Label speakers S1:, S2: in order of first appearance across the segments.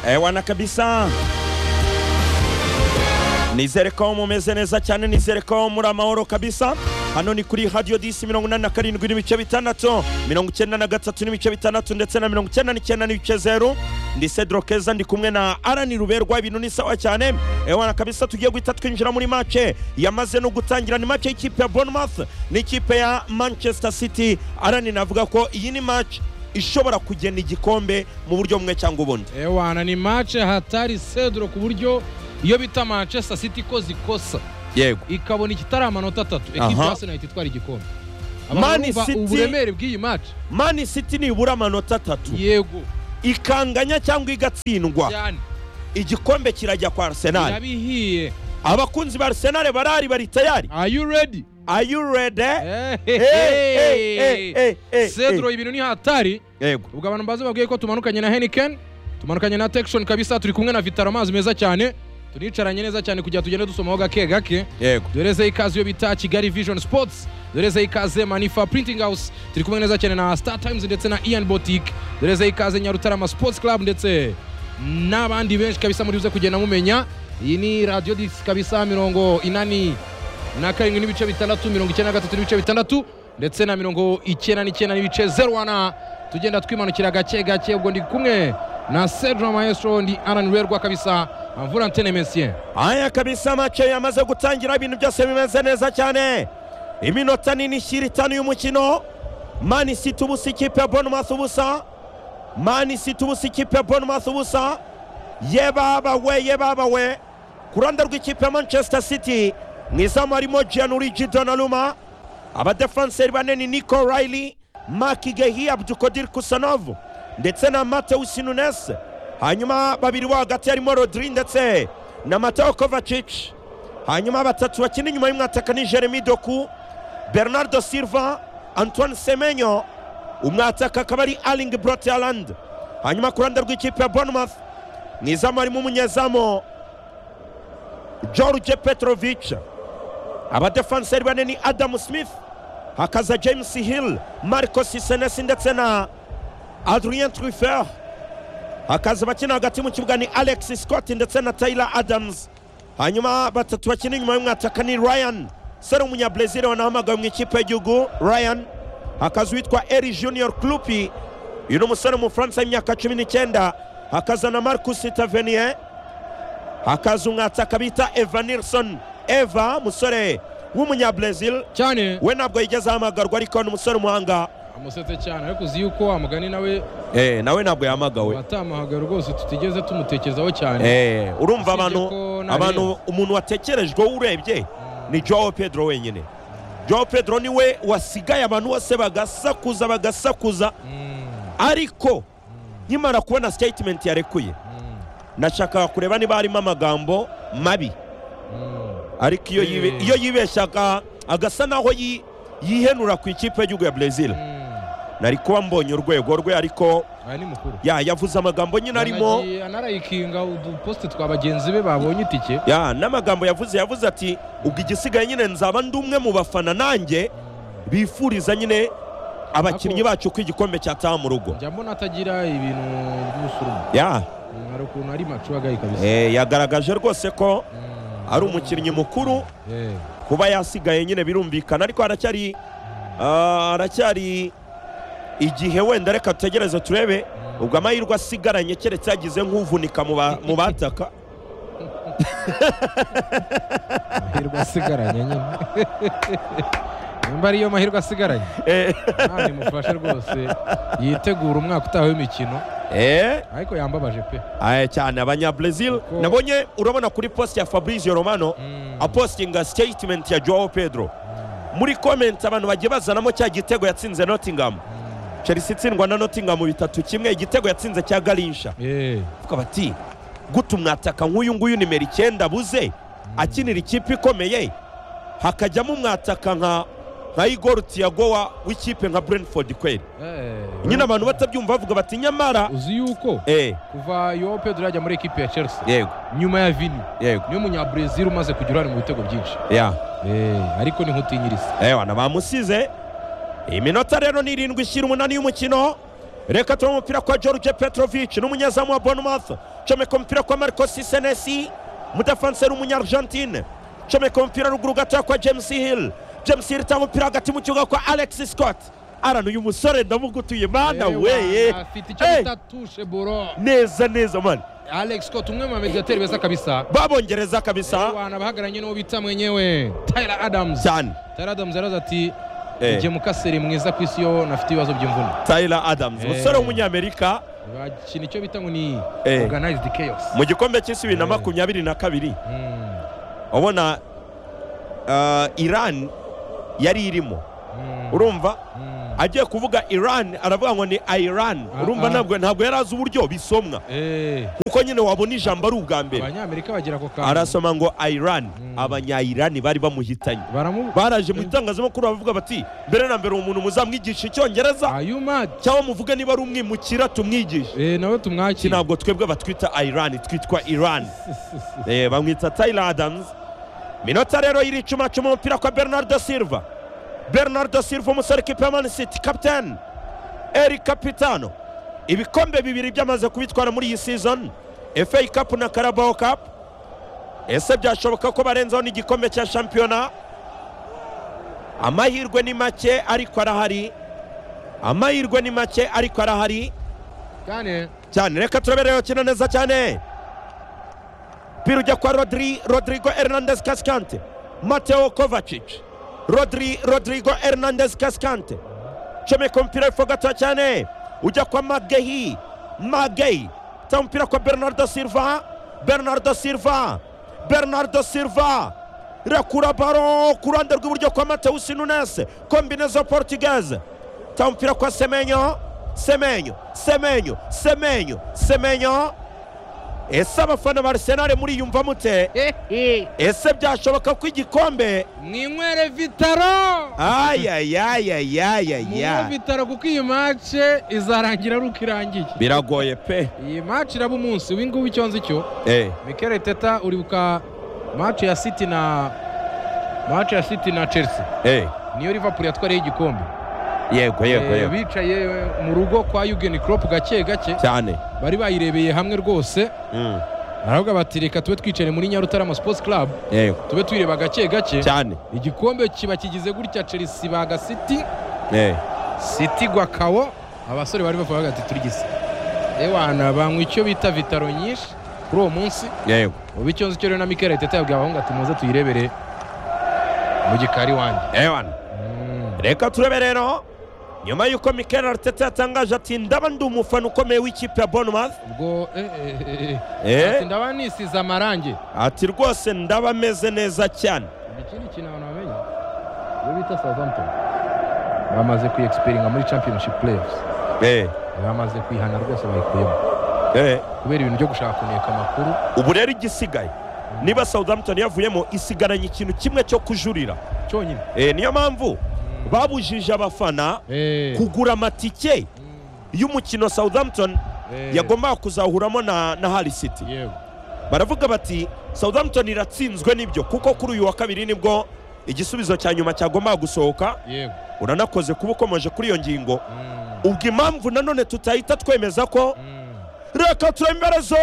S1: ewana kabisa nizere ko mumeze neza cyane nizere ko muri amahoro kabisa hano ni kuri hadiyo disi mirongo inani na karindwi n'ibice bitandatu mirongo icyenda na gatatu n'ibice bitandatu ndetse na mirongo icyenda n'icyenda n'ibice zeru ndi sedro keza ndi kumwe na arani ruberwa ibintu ni sawa cyane ewana kabisa tugiye guhita twinjira muri mace yamaze no gutangira ni mace y'ikipe ya bournemouth n'ikipe ya manchester city arani navuga ko iyi ni mace ishobora kugena igikombe mu buryo bumwe cyangwa ubundi
S2: ewana ni mace hatari sedro ku buryo iyo bita manchester city ikoze ikosa
S1: yego
S2: ikabona ikitari amanota atatu
S1: Aha.
S2: ekipa ya senayiti itwara igikombe
S1: Man
S2: abantu bumva
S1: City-
S2: uburemere bw'iyi mace
S1: mani city nibura amanota atatu
S2: yego
S1: ikanganya cyangwa igatsindwa
S2: cyane
S1: igikombe kirajya kwa arsenal
S2: irabihiye
S1: abakunzi ba arsenal barari bari tayari
S2: are you ready
S1: are you ready Eh, eh, eh,
S2: Ehehe.
S1: eh, eh,
S2: sedro
S1: eh.
S2: ibintu ni hatari
S1: yego
S2: ubwo abantu baze babwiye ko tumanukanye na heniken tumanukanye na tekishoni kabisa turi kumwe na vitaro amazi meza cyane tunicaranye neza cyane kugira ngo tugende dusomaho gake gake
S1: yego
S2: doreze ikaze iyo bita kigali vision sports doreze ikaze manifa printing house turi kumwe neza cyane na star times ndetse na ian boutique doreze ikaze nyarutarama sports club ndetse n'abandi benshi kabisa muri buze kugenda mumenya iyi ni radio dis kabisa mirongo inani na karindwi n'ibice bitandatu mirongo icyenda na gatatu n'ibice bitandatu ndetse na mirongo icyenda n'icyenda n'ibice zeru wana tugenda twimanukira gake gake ubwo ndi kumwe na sedro maestro ndi alan rwerwa kabisa mvura antene mesien
S1: aya kabisa mace yamaze gutangira ibintu byose bimeze neza cyane iminota nini ishyira itanu y'umukino mani city ubusa ikipe ya bournemouth ubusa mani city ubusa ikipe ya bournemouth ubusa ye babawe ye babawe ku ruhande rw'ikipe ya manchester city mu izamu harimo gianluigi donnarumma abadefenseri bane ni nico riley mark gehi abdukodir kusanovu ndetse na mateus nunes hanyuma babiri bo hagati harimo rodri ndetse na mateo kovacic hanyuma batatu bakina inyuma y'umwataka ni jeremy doku bernardo silva antoine semenyo umwataka akaba ari arling broteland hanyuma ku ruhande rw'ikipe ya bournemouth mu izamu harimo umunyezamu george petrovic abadefenseri bane ni adamu smith hakaza james hill marcos senesi ndetse na adrien trufer hakaza abakina hagati mu kibuga ni alex scott ndetse na taylor adams hanyuma batatu bakina inyuma y'umwataka ni ryan seri umunyabrazil wanahamagawe mu ikipe y'igihugu ryan hakaza uwitwa eri junior clupi uyu ni umusore w'umufaransa w'imyaka cumi n'icyenda hakaza na marcus tavenier hakaza umwataka bita eva nilson eva musore w'umunyabrazil
S2: cyane
S1: we ntabwo yigeze ahamagarwa ariko ni umusore umuhanga
S2: amusetse cyane ariko uzi yuko wa mugani nawe
S1: eh, nawe ntabwo yahamagawe
S2: watamuhaga rwose tutigeze tumutekerezaho cyane
S1: eh, urumva
S2: Usibye
S1: abantu
S2: ko nta
S1: abantu
S2: rindi.
S1: umuntu watekerejweho urebye ni joao pedro wenyine joao pedro niwe wasigaye abantu bose bagasakuza bagasakuza
S2: Mm,
S1: ariko nkimara kubona statement yarekuye
S2: mm,
S1: nashakaga kureba niba harimo amagambo mabi
S2: mm.
S1: ariko iyo
S2: Eh.
S1: yibe- iyo yibeshyaga agasa naho yi- yihenura ku ikipe y'igihugu ya brezil
S2: Mm.
S1: nari kuba mbonye urwego rwe ariko
S2: aya ni mukuru
S1: ya yavuze amagambo nyine arimo
S2: Yanagiye- anarayikinga uduposite twa bagenzi be babonye itike
S1: ya n'amagambo yavuze yavuze ati ubwo igisigaye nyine nzaba ndi umwe mu bafana nanjye bifuriza nyine abakinnyi
S2: Ako-
S1: bacu ko igikombe cyataha mu rugo
S2: njya mbona atagira ibintu by'ubusurumu
S1: ya
S2: Mm, hari ukuntu ari macuwagaye kabisa
S1: eh, yagaragaje rwose ko
S2: Mm.
S1: ari umukinnyi mukuru
S2: Eh,
S1: kuba yasigaye nyine birumvikana ariko aracyari ah, aracyari igihe wenda reka tutegereze turebe ubwo amahirwe asigaranye keretse yagize nk'uvunika mu ba- mu bataka
S2: amahirwe asigaranye nyine nimba ariyo mahirwe asigaranye
S1: Eh,
S2: ntabwo mufashe rwose yitegura umwaka utaha w'imikino
S1: eh,
S2: ariko yambabaje pe
S1: aya cyane abanyabrezil
S2: Kuko-
S1: nabonye urabona kuri post ya fabrizio romano
S2: Mm.
S1: apostinga statement ya joao pedro muri comment abantu bagiye bazanamo cya gitego yatsinze nottingham chelsea itsindwa na nottingham bitatu kimwe igitego yatsinze cya garinsha
S2: Eh,
S1: vuga bati guta umwataka nk'uyu nguyu nimero icyenda buze akinira ikipe ikomeye hakajyamo umwataka nka nka igor tiago wa- w'ikipe nka brentford kweli
S2: eh,
S1: nyine abantu batabyumva bavuga bati nyamara
S2: uzi yuko
S1: eh
S2: kuva yo pedro yajya muri ekipe ya chelsea
S1: yego
S2: nyuma ya vini
S1: yego
S2: niyo munyabrezil umaze kugira uruhare mu bitego byinshi
S1: yeah.
S2: Eh, ariko ni nk'utinyiriza
S1: ewana bamusize iminota rero ni irindwi ishyira umunani y'umukino reka tubone umupira kwa george petrovic n'umunyezamu wa bournemouth comeka umupira kwa marco sisenesi umudefanseri w'umunyargentine comeka umupira ruguru gatoya kwa james hill james hill itanga umupira hagati mu kibuga kwa alex scott arana uyu musore ndamugutuye mana weye
S2: afite icyo
S1: Hey!
S2: bita tushe buro
S1: neza neza mani
S2: alex scott umwe mu bamediateri beza kabisa
S1: babongereza kabisa
S2: abantu bahagararanye n'uwo bita mwenyewe tyler adams
S1: cyane
S2: tyler adams yaraza ati
S1: Eh.
S2: njye mukaseri mwiza ku isi yo nafite ibibazo by'imvune
S1: tyler adams
S2: Eh.
S1: umusore w'umunyamerika
S2: bakina icyo bita ngo ni
S1: Eh.
S2: organized chaos
S1: mu gikombe cy'isi bibiri na
S2: Eh.
S1: makumyabiri na kabiri
S2: Mm,
S1: ubona ah, iran yari irimo
S2: mm,
S1: urumva
S2: mm.
S1: agiye kuvuga iran aravuga ngo ni iran
S2: Ah,
S1: urumva
S2: ah.
S1: ntabwo ntabwo yari azi uburyo bisomwa
S2: Eh,
S1: kuko nyine wabona ijambo ari ubwa mbere
S2: abanyamerika bagira ako kantu
S1: arasoma ngo iran
S2: Mm.
S1: abanyayirani bari bamuhitanye
S2: baramu
S1: baraje mu itangazamakuru bavuga bati mbere na mbere uwo muntu muzamwigisha icyongereza
S2: are you mad
S1: cyangwa muvuge niba ari umwimukira tumwigishe
S2: Eh, nawe
S1: iki
S2: tumwakira
S1: ntabwo twebwe batwita iran twitwa iran Eh, bamwita Tyler Adams minota rero y'iricumacuma umupira kwa Bernardo Silva Bernardo Silva umusore kipe ya Man City captain El Capitano ibikombe bibiri byamaze kubitwara muri iyi season FA Cup na Carabao Cup ese byashoboka ko barenzaho n'igikombe cya shampiyona amahirwe ni make ariko arahari amahirwe ni make ariko arahari
S2: cyane
S1: cyane reka turabereyeho kino neza cyane umupira ujya kwa rodri rodrigo hernandez kasikante mateo kovacic rodri rodrigo hernandez kasikante comeka umupira w'epfo gatoya cyane ujya kwa magehi magehi ta umupira kwa bernardo silva bernardo silva bernardo silva rekura baro ku ruhande rw'iburyo kwa mateus nunes kombinezo portugaise ta umupira kwa semenyo semenyo semenyo semenyo semenyo ese abafana ba arisenali muriyumva mute ese byashoboka ko igikombe
S2: mwinywere vitaro munywe
S1: ayayayayayaya
S2: vitaro kuko iyi mace izarangira ari uko irangiye
S1: biragoye pe
S2: iyi mace iraba umunsi ubu ngubu icyo nzi cyo
S1: Eh,
S2: mikel teta uribuka mace ya city na mace ya city na chelsea
S1: eh,
S2: niyo liverpool yatwariyeho igikombe
S1: yego yego
S2: Eh,
S1: yego
S2: bicaye mu rugo kwa Jurgen Klopp gake gake
S1: cyane
S2: bari bayirebeye hamwe rwose
S1: Mm,
S2: baravuga bati reka tube twicare muri Nyarutarama Sports Club
S1: yego
S2: tube twireba gake gake
S1: cyane
S2: igikombe kiba kigize gutya Chelsea baga City
S1: Eh,
S2: City gwa kawo abasore bari bavuga ati turigise ewana banywa icyo bita vitaro nyinshi kuri uwo munsi
S1: yego
S2: ubu icyo nzi cyo rero na Mikel Arteta yabwiye abahungu ati muze tuyirebere mu gikari wanjye
S1: ewana
S2: Mm.
S1: reka turebe rero nyuma y'uko mikel ariteta yatangaje ati ndaba ndi umufana ukomeye w'ikipe ya bournemouth
S2: ubwo eh, eh, eh, eh.
S1: Eh,
S2: Ati, ndaba nisize amarangi
S1: ati rwose ndaba ameze neza cyane
S2: ikindi kintu abantu bamenya iyo bita southampton bamaze kuyexperinga muri championship playoffs
S1: Eh,
S2: bamaze kwihana rwose bayikuyemo
S1: eh,
S2: kubera ibintu byo gushaka kuneka amakuru
S1: ubu rero igisigaye niba southampton yavuyemo isigaranye ikintu kimwe cyo kujurira
S2: cyonyine
S1: Eh, niyo mpamvu babujije abafana
S2: Eh,
S1: kugura amatike
S2: mm,
S1: y'umukino southampton
S2: eh,
S1: yagombaga kuzahuramo na, na hali city
S2: yego
S1: baravuga bati southampton iratsinzwe nibyo kuko kuri uyu wa kabiri nibwo igisubizo cya nyuma cyagombaga gusohoka
S2: yego
S1: uranakoze kuba ukomeje kuri iyo ngingo
S2: Mm,
S1: ubwo impamvu nanone tutahita twemeza ko
S2: mm.
S1: reka turemberezo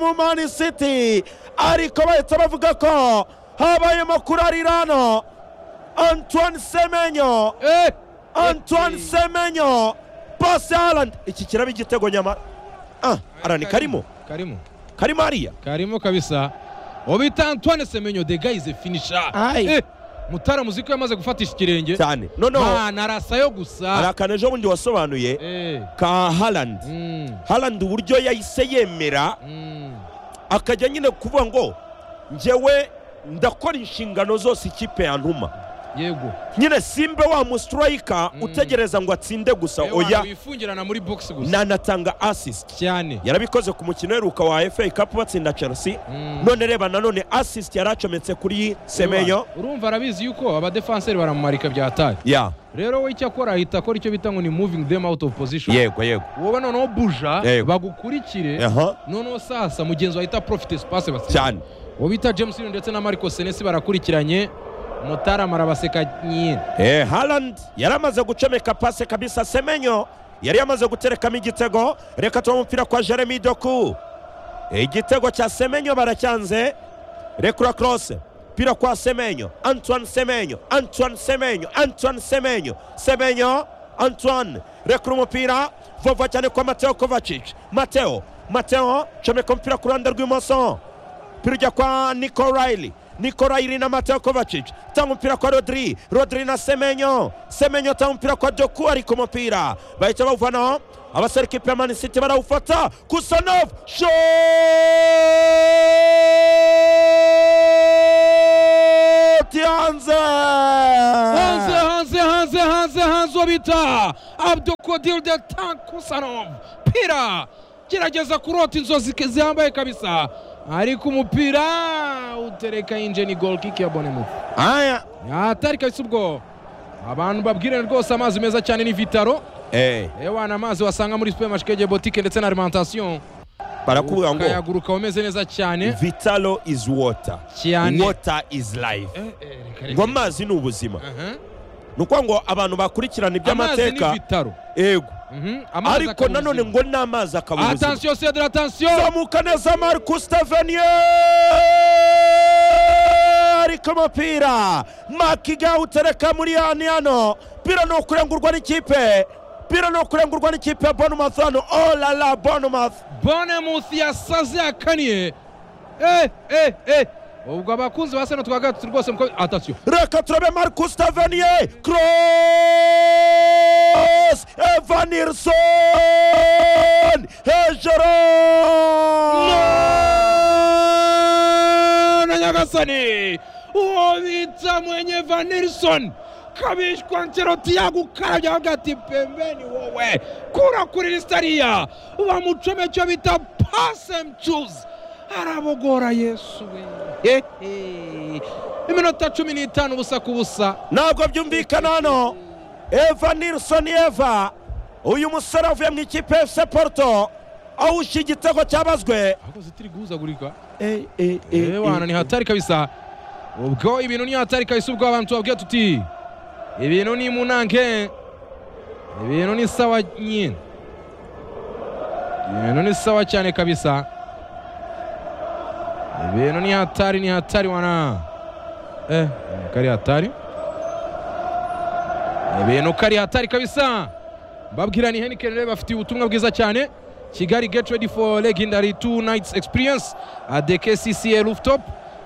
S1: mu mani city ariko bahita bavuga ko habayemo kurarirano antoine semenyo
S2: Eh,
S1: antoine
S2: Ati.
S1: semenyo pasi haaland iki kiraba igitego nyamara ah arani karimo
S2: karimo
S1: karimo hariya
S2: karimo kabisa uwo bita antoine semenyo the guy is a finisher
S1: Ai.
S2: Eh, mutara muziko yamaze gufatisha ikirenge
S1: cyane noneho
S2: Mana, arasayo gusa
S1: hari akantu ejo bundi wasobanuye
S2: Eh,
S1: ka haaland
S2: mm,
S1: haaland uburyo yahise yemera
S2: mm.
S1: akajya nyine kuvuga ngo njyewe ndakora inshingano zose ikipe yantuma
S2: yego
S1: nyine simbe wa musitirayika
S2: Mm.
S1: utegereza ngo atsinde gusa
S2: Ewana,
S1: oya
S2: wifungirana muri box gusa
S1: nanatanga asisiti
S2: cyane
S1: yarabikoze ku mukino uheruka wa FA Cup batsinda Chelsea
S2: Mm.
S1: none reba nanone assist yari acometse kuri Semenyo
S2: Ewana, urumva arabizi yuko abadefanseri baramumarika byataye
S1: ya
S2: rero we icyo akora ahita akora icyo bita ngo ni moving them out of position
S1: yego yego
S2: wowe noneho buja
S1: Yego.
S2: bagukurikire
S1: aha
S2: noneho sasa mugenzi wahita profite space basi
S1: cyane
S2: uwo bita james Hill ndetse na mariko senesi barakurikiranye mutarama arabaseka nyine
S1: Eh, Haaland yari amaze gucomeka pase kabisa Semenyo yari yamaze guterekamo igitego reka tuba umupira kwa Jeremy Doku igitego cya Semenyo baracyanze rekura cross pira kwa Semenyo Antoine Semenyo Antoine Semenyo Antoine Semenyo Semenyo Antoine rekura umupira vova cyane kwa Mateo Kovacic Mateo Mateo comeka umupira ku ruhande rw'imoso umupira ujya kwa Nico Riley Nico Riley na Mateo Kovacic tanga umupira kwa Rodri Rodri na Semenyo Semenyo tanga umupira kwa Doku ariko umupira bahita bawuvanaho abasore ikipe ya Man City barawufata Kusanov shot yanze
S2: hanze hanze hanze hanze hanze uwo bita abdokodil de tankusanov pira gerageza kurota inzozi ke- zihambaye kabisa ariko umupira utereka yinje ni gol kick ya bonemuth
S1: aya
S2: atari kabisa ubwo abantu babwirane rwose amazi meza cyane ni vitaro
S1: eh
S2: ewana amazi wasanga muri supermarché botike ndetse na alimentation
S1: barakuvuga ngo
S2: ukayaguruka umeze neza cyane
S1: vitalo is water
S2: Cyane.
S1: water is life
S2: Eh, eh, reka,
S1: ngo
S2: reka.
S1: amazi ni ubuzima
S2: Aha.
S1: ni ukuvuga ngo abantu bakurikirana
S2: amazi ni
S1: iby'amateka
S2: vitaro
S1: yego
S2: Mhm, amazi
S1: ariko
S2: akaba
S1: nanone
S2: ubuzima.
S1: ngo ni amazi akaba ubuzima
S2: attention cedre attention
S1: zamuka neza marcus tavenier ariko umupira makiga utereka muri yani hano pira ni ukurengurwa n'ikipe pira ni ukurengurwa n'ikipe ya bournemouth hano olala bournemouth
S2: bonemuth yasaze yakaniye Eh, eh, eh. ubwo abakunzi ba seno twa gatatu rwose muko atasiyo
S1: reka turabe marcus tavenier cross evanirson hejuru
S2: na nyagasani uwo bita mwenye vanilson kabishwa nceroti yagukarabya avuga ati pembeni wowe kura kuri lisitariya bamucome cyo bita pase mcuzi arabogora yesu we Eh, eh. iminota cumi n'itanu ubusa ku busa
S1: ntabwo byumvikana hano eva nilson eva uyu musore avuye mu ikipe ya fc porto awusha igitego cyabazwe
S2: ahubwo zitiri guhuzagurika
S1: eh,
S2: ewana ni hatari kabisa ubwo ibintu ni hatari kabisa ubwo abantu tubabwira tuti ibintu ni munange ibintu ni sawa nyine ibintu ni sawa cyane kabisa ibintu ni hatari ni hatari wana eh kari hatari ibintu kari hatari kabisa mbabwira ni Heineken rero bafitiye ubutumwa bwiza cyane Kigali get ready for legendary two nights experience at the KCCA rooftop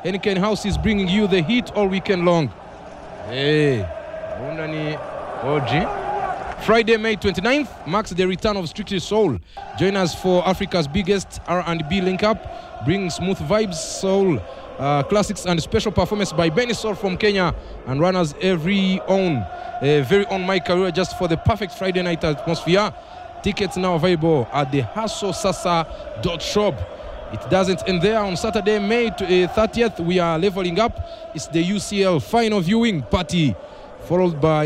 S2: Heineken House is bringing you the heat all weekend long hey ubundi ni OG Friday, May 29th marks the return of Strictly Soul. Join us for Africa's biggest R&B link-up, bringing smooth vibes, soul, uh, classics, and special performance by Benny Soul from Kenya and runners every own, uh, very own my career just for the perfect Friday night atmosphere. Tickets now available at the hasosasa.shop. It doesn't end there. On Saturday, May tw- eh, 30th, we are leveling up. It's the UCL final viewing party, followed by